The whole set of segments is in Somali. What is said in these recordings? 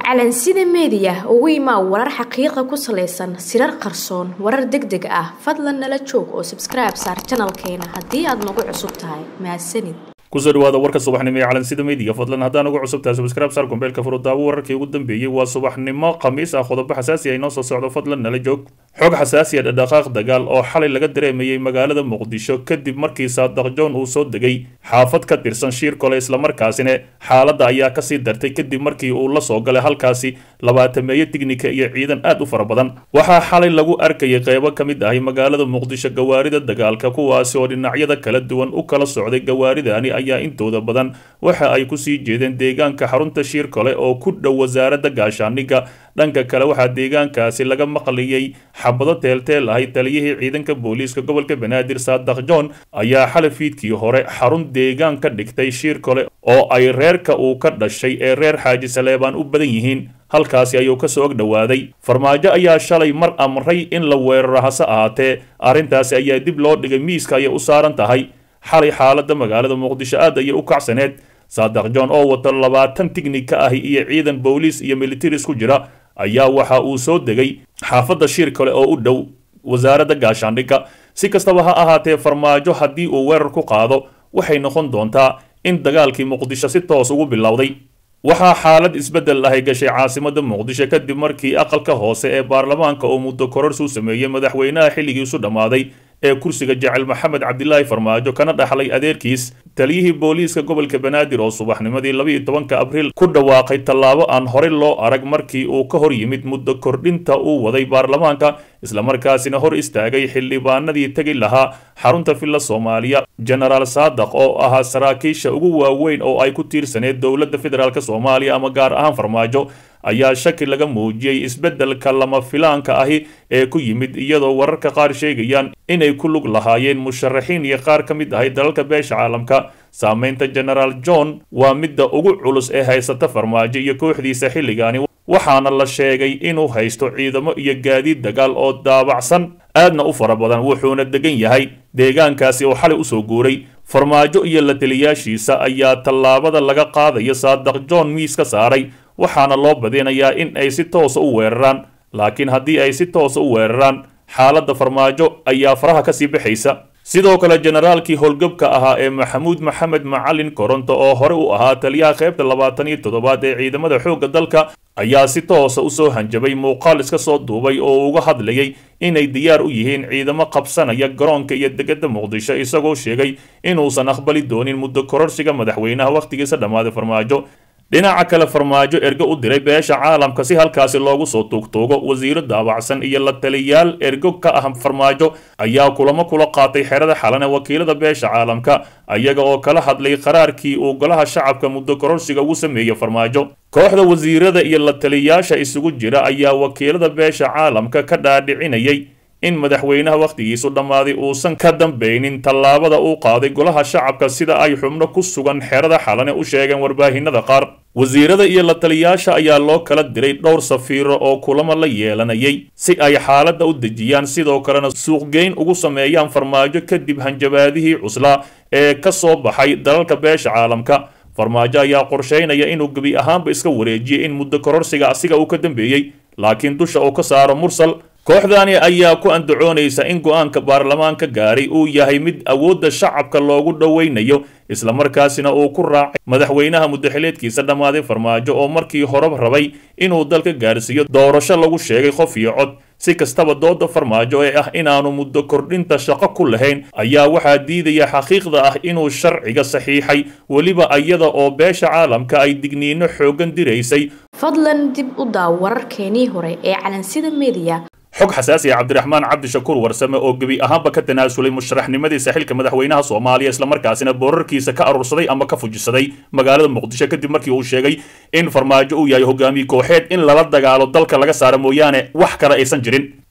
calansida meediya ugu imaa warar xaqiiqa ku salaysan sirar qarsoon warar deg deg ah fadlan nala joog oo sabskribe saar janalkeena haddii aad nagu cusub tahay mahadsanid kusoo dhawaada warka subaxnimo ee calansida meediya fadlan haddaan ugu cusub tahay subscribe saar gombeelka furudaawo wararkii ugu dambeeyey waa subaxnimo khamiis ah qodobo xasaasi ah inoo soo socdo fadlan nala joog xog xasaasi ah dhadhaqaaq dagaal oo xalay laga dareemayey magaalada muqdisho kadib markii saadaq john uu soo degay xaafad ka tirsan shiir kole islamarkaasina xaaladda ayaa kasii dartay kadib markii uu la soo galay halkaasi labaatameeyo tignika iyo ciidan aad u fara badan waxaa xalay lagu arkayay qeybo ka mid ahi magaalada muqdisho gawaarida dagaalka kuwaasi oo dhinacyada kala duwan u kala socday gawaaridani ayaa intooda badan waxa ay kusii jeedeen deegaanka xarunta shiir kole oo ku dhow wasaaradda gaashaaniga dhanka kale waxaa deegaankaasi laga maqliyey xabado teelteel ahay taliyihii ciidanka booliiska gobolka banaadir saadaq john ayaa xalay fiidkii hore xarun deegaan ka dhigtay shiir kole oo ay reerka uu ka dhashay ee reer xaaji saleebaan u badan yihiin halkaasi ayuu kasoo og dhowaaday farmaajo ayaa shalay mar amray in la weeraro hase ahaatee arrintaasi ayaa dib loo dhigay miiska ayay u saaran tahay xalay xaaladda magaalada muqdisho aad ayay u kacsaneed saadaq john oo wato labaatan tignika ahi iyo ciidan booliis iyo militaris ku jira ayaa waxa uu soo degay xaafadda shiir kale oo u dhow wasaaradda gaashaandhigga si kastaba ha ahaatee farmaajo haddii uu weerar ku qaado waxay noqon doontaa in dagaalkii muqdisho si toos ugu bilowday waxaa xaalad isbeddel ahay gashay caasimadda muqdisho kadib markii aqalka hoose ee baarlamaanka oo muddo kororsi u sameeyey madaxweynaha xilligiisu dhammaaday ee kursiga jecel maxamed cabdilaahi farmaajo kana dhaxlay adeerkiis taliyihii booliiska gobolka banaadir oo subaxnimadii labaiyo tobanka abriil ku dhawaaqay tallaabo aan horey loo arag markii uu ka hor yimid muddo kordhinta uu waday baarlamaanka islamarkaasina hor istaagay xildhibaanadii tegi lahaa xarunta villa soomaaliya genaraal saadaq oo ahaa saraakiisha ugu waaweyn oo ay ku tiirsaneed dowladda federaalk soomaaliya ama gaar ahaan farmaajo ayaa shaki laga muujiyey isbeddelka lama filaanka ahi ee ku yimid iyadoo wararka qaar sheegayaan inay ku lug lahaayeen musharaxiin iyo qaar ka mid ahay dalalka beesha caalamka saameynta genaraal john waa midda ugu culus ee haysata farmaajo iyo kooxdiisa xilligaani waxaana la sheegay inuu haysto ciidamo iyo gaadiid dagaal oo daabacsan aadna u fara badan wuxuuna degan yahay deegaankaasi oo xalay usoo guuray farmaajo iyo la taliyaashiisa ayaa tallaabada laga qaadayo saadaq john miis ka saaray waxaana loo badinayaa in ay si toosa u weeraraan laakiin haddii ay si toosa u weeraraan xaaladda farmaajo ayaa faraha kasii baxaysa sidoo kale generaalkii howlgabka ahaa ee maxamuud maxamed macalin koronto oo hore u ahaa taliyaha qaybta labaatan iyo toddobaad ee ciidamada xoogga dalka ayaa si toosa usoo hanjabay muuqaal iska soo duubay oo uga hadlayay inay diyaar u yihiin ciidamo qabsanaya garoonka iyo degada muqdisho isagoo sheegay inuusan aqbali doonin muddo kororsiga madaxweynaha wakhtigiisa dhammaaday farmaajo dhinaca kale farmaajo ergo u diray beesha caalamka si halkaasi loogu soo tuugtuugo wasiiro daabacsan iyo la taliyaal ergo ka ah farmaajo ayaa kulamo kula qaatay xerada xalan ee wakiilada beesha caalamka ayaga oo kala hadlay qaraarkii uu golaha shacabka muddo kororsiga ugu sameeyey farmaajo kooxda wasiirada iyo la taliyaasha isugu jira ayaa wakiilada beesha caalamka ka dhaadhicinayay in madaxweynaha wakhtigiisu dhammaaday uusan ka dambaynin tallaabada uu qaaday golaha shacabka sida ay xubno ku sugan xerada xalane u sheegeen warbaahinada qaar wasiirada iyo la taliyaasha ayaa loo kala diray dhowr safiiro oo kulamo la yeelanayay si ay xaaladda u dejiyaan sidoo kalena suuqgeyn ugu sameeyaan farmaajo kadib hanjabaadihii cuslaa ee ka soo baxay dalalka beesha caalamka farmaajo ayaa qorshaynaya inuu gebi ahaanba iska wareejiyey in muddo kororsiga asiga uu ka dambeeyey laakiin dusha uu ka saaro mursal kooxdani ayaa ku andacoonaysa in go-aanka baarlamaanka gaaray uu yahay mid awoodda shacabka loogu dhoweynayo islamarkaasina uu ku raacay madaxweynaha muddaxileedkiisa dhammaaday farmaajo oo markii horeba rabay inuu dalka gaarsiiyo doorasho lagu sheegay qof iyo cod si kastaba dooda farmaajo ee ah inaanu muddo kordhinta shaqo ku lahayn ayaa waxaa diidaya xaqiiqda ah inuu sharciga saxiixay weliba iyada oo beesha caalamka ay digniino xooggan diraysay fadlan dib u daaw wararkeenii hore ee calansida meediya xog xasaasi ah cabdiraxmaan cabdishakuur warsame oo gebi ahaanba ka tanaasulay musharaxnimadiisa xilka madaxweynaha soomaaliya islamarkaasina boorarkiisa ka aruursaday ama ka fujisaday magaalada muqdisho kadib markii uu sheegay in farmaajo uu yahay hogaamiye kooxeed in lala dagaalo dalka laga saaro mooyaane wax kale aysan jirin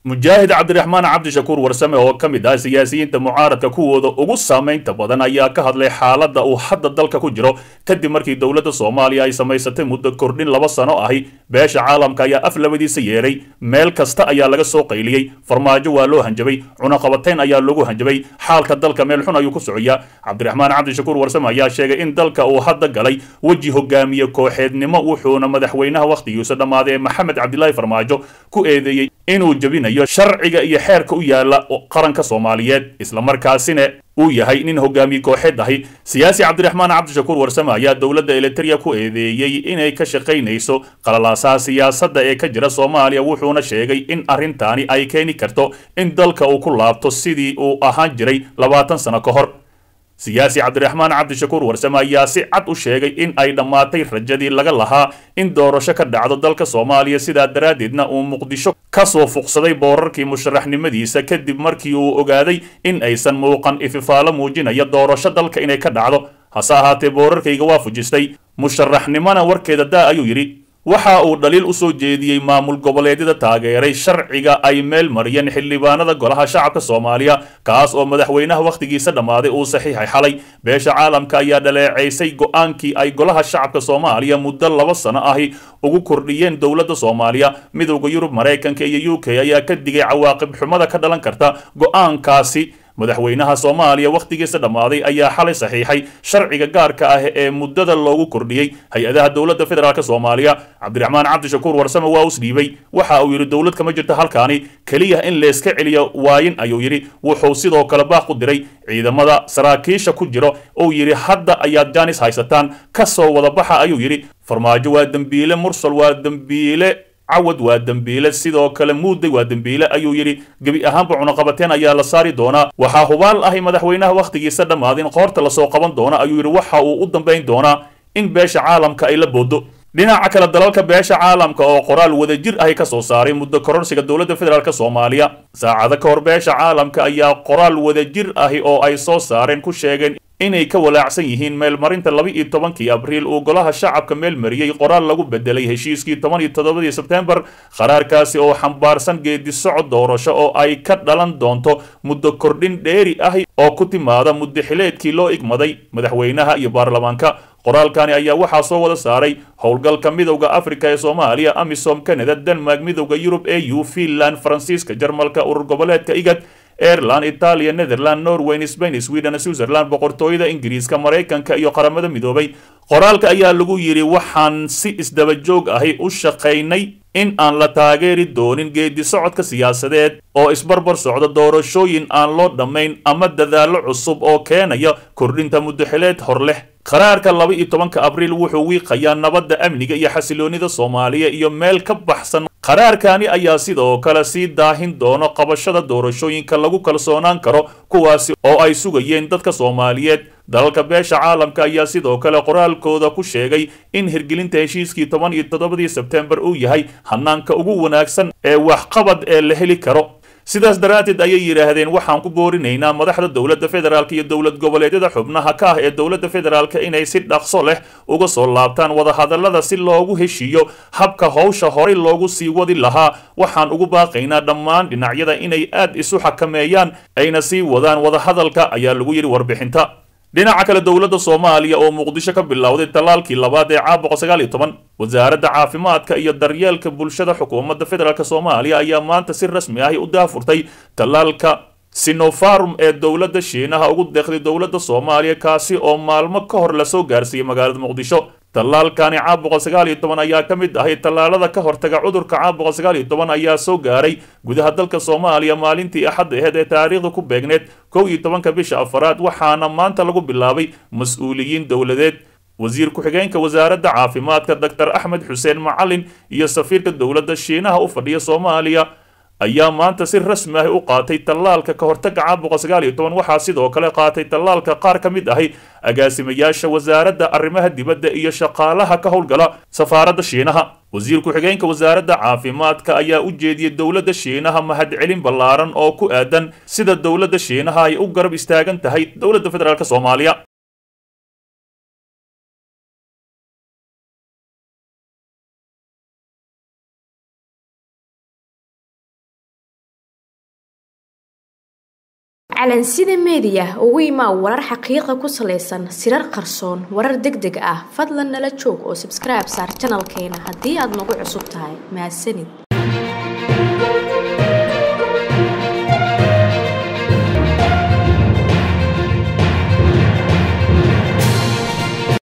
mujaahid cabdiraxmaan cabdishakuur warsame oo ka mid ah siyaasiyiinta mucaaradka kuwooda ugu saamaynta badan ayaa ka hadlay xaaladda uu hadda dalka ku jiro kadib markii dowladda soomaaliya ay samaysatay muddo kordhin laba sano ahi beesha caalamka ayaa af labadiisa yeedhay meel kasta ayaa laga soo qayliyey farmaajo waa loo hanjabay cunaqabatayn ayaa lagu hanjabay xaalka dalka meel xun ayuu ku socoyaa cabdiraxmaan cabdishakuur warsame ayaa sheegay in dalka uu hadda galay weji hogaamiye kooxeednimo wuxuuna madaxweynaha wakhtigiisa dhammaaday ee maxamed cabdilaahi farmaajo ku eedeeyey inuu jebinayo sharciga iyo xeerka u yaala qaranka soomaaliyeed islamarkaasina uu yahay nin hogaamiye kooxeed ahi siyaasi cabdiraxmaan cabdishakuur warsame ayaa dowladda eliteria ku eedeeyey inay ka shaqaynayso qalalaasaha siyaasadda ee ka jira soomaaliya wuxuuna sheegay in arrintaani ay keeni karto in dalka uu ku laabto sidii uu ahaan jiray labaatan sano ka hor siyaasi cabdiraxmaan cabdishakuur warsame ayaa si cad u sheegay in ay dhammaatay rajadii laga lahaa in doorasho ka dhacdo dalka soomaaliya sidaa daraaddeedna uu muqdisho ka soo fuqsaday boorarkii musharaxnimadiisa kadib markii uu ogaaday in aysan muuqan ififaalo muujinaya doorasho dalka inay ka dhacdo hase ahaatee boorarkayga waa fujistay musharaxnimona warkeeda daa ayuu yidhi waxa uu dhaliil u soo jeediyey maamul goboleedyada taageeray sharciga ay meel mariyeen xildhibaanada golaha shacabka soomaaliya kaas oo madaxweynaha wakhtigiisa dhammaaday uu saxiixay xalay beesha caalamka ayaa dhaleecaysay go-aankii ay golaha shacabka soomaaliya muddo laba sano ahi ugu kordhiyeen dowladda soomaaliya midowda yurub maraykanka iyo u k ayaa ka digay cawaaqib xumada ka dhalan karta go-aankaasi madaxweynaha soomaaliya wakhtigiisa dhammaaday ayaa xalay saxiixay sharciga gaarka ah ee muddada loogu kordhiyey hay-adaha dowladda federaalk soomaaliya cabdiraxmaan cabdishakuur warsame waa us dhiibay waxa uu yidhi dowlad kama jirto halkaani keliya in layska celiyo waayin ayuu yidhi wuxuu sidoo kale baaq u diray ciidamada saraakiisha ku jiro uu yidhi hadda ayaad jaanis haysataan ka soo wada baxa ayuu yidhi farmaajo waa dembiile mursal waa dembiile cawad waa dembiile sidoo kale muuday waa dembiile ayuu yidhi gebi ahaanba cunaqabateen ayaa la saari doonaa waxaa hubaal ahay madaxweynaha wakhtigiisa dhammaadin qoorta lasoo qaban doona ayuu yidhi waxa uu u dambayn doonaa in beesha caalamka ay la boodo dhinaca kale dalalka beesha caalamka oo qoraal wadajir ahi ka soo saaray muddo kororsiga dowladda federaalk soomaaliya saacado ka hor beesha caalamka ayaa qoraal wadajir ahi oo ay soo saareen ku sheegeen inay ka walaacsan yihiin meelmarinta laba iyo tobankii abriil uu golaha shacabka meel mariyey qoraal lagu bedelay heshiiskii toban iyo toddobadii sebtembar qaraarkaasi oo xambaarsan geedi socod doorasho oo ay ka dhalan doonto muddo kordhin dheeri ahi oo ku timaada muddaxileedkii loo igmaday madaxweynaha iyo baarlamaanka qoraalkani ayaa waxaa soo wada saaray howlgalka midowda afrika ee soomaaliya amisom canada denmark midowda yurub e u finland faransiiska jarmalka urur goboleedka igad aireland italia netherland norway spain sweden switzerland boqortooyada ingiriiska maraykanka iyo qaramada midoobay qoraalka ayaa lagu yidhi waxaan si isdaba joog ahi u shaqaynay in aan la taageeri doonin geedi socodka siyaasadeed oo isbarbar socda doorashooyin aan loo dhammayn ama dadaallo cusub oo keenaya kordhinta muddaxileed hor leh qaraarka laba iyo tobanka abriil wuxuu wiiqayaa nabadda amniga iyo xasiloonida soomaaliya iyo meel ka baxsan qaraarkani ayaa sidoo kale sii daahin doono qabashada doorashooyinka lagu kalsoonaan karo kuwaasi oo ay sugayeen dadka soomaaliyeed dalalka beesha caalamka ayaa sidoo kale qoraalkooda ku sheegay in hirgelinta heshiiskii toban iyo toddobadii sebtembar uu yahay hanaanka ugu wanaagsan ee waxqabad ee la heli karo sidaas daraaddeed ayay yidhaahdeen waxaan ku boorinaynaa madaxda dowladda federaalk iyo dowlad goboleedyada xubnaha ka ah ee dowladda federaalk inay si dhaqso leh uga soo laabtaan wadahadallada si loogu heshiiyo habka howsha horey loogu sii wadi lahaa waxaan ugu baaqaynaa dhammaan dhinacyada inay aad isu xakameeyaan ayna sii wadaan wadahadalka ayaa lagu yidhi warbixinta dhinaca kale dowladda soomaaliya oo muqdisho ka bilowday tallaalkii labaad ee caam boqol sagaal iyo toban wasaaradda caafimaadka iyo daryeelka bulshada xukuumadda federaalk soomaaliya ayaa maanta si rasmi ahi u daafurtay tallaalka sinofarm ee dowladda shiinaha ugu deeqday dowladda soomaaliya kaasi oo maalmo ka hor lasoo gaarsiiyey magaalada muqdisho tallaalkani caam boqol sagaal iyo toban ayaa ka mid ahay tallaalada ka hortaga cudurka caam boqol sagaal iyo toban ayaa soo gaaray gudaha dalka soomaaliya maalintii axadda aheed ee taariikhda ku beegneed kow iyo tobanka bisha afaraad waxaana maanta lagu bilaabay mas-uuliyiin dowladeed wasiir ku-xigeenka wasaaradda caafimaadka doctor axmed xuseen macalin iyo safiirka dowladda shiinaha u fadhiya soomaaliya ayaa maanta si rasmi ah u qaatay tallaalka ka hortaga caam boqol sagaal iyo toban waxaa sidoo kale qaatay tallaalka qaar ka mid ahi agaasimayaasha wasaaradda arrimaha dibadda iyo shaqaalaha ka howlgala safaaradda shiinaha wasiir ku-xigeenka wasaaradda caafimaadka ayaa u jeediyey dowladda shiinaha mahadcelin ballaaran oo ku aadan sida dowladda shiinaha ay u garab istaagan tahay dowladda federaalk soomaaliya calansida meediya ugu imaa warar xaqiiqa ku salaysan sirar qarsoon warar deg deg ah fadlan nala joog oo sabskribe saar janalkeena haddii aad nagu cusub tahay mahadsanid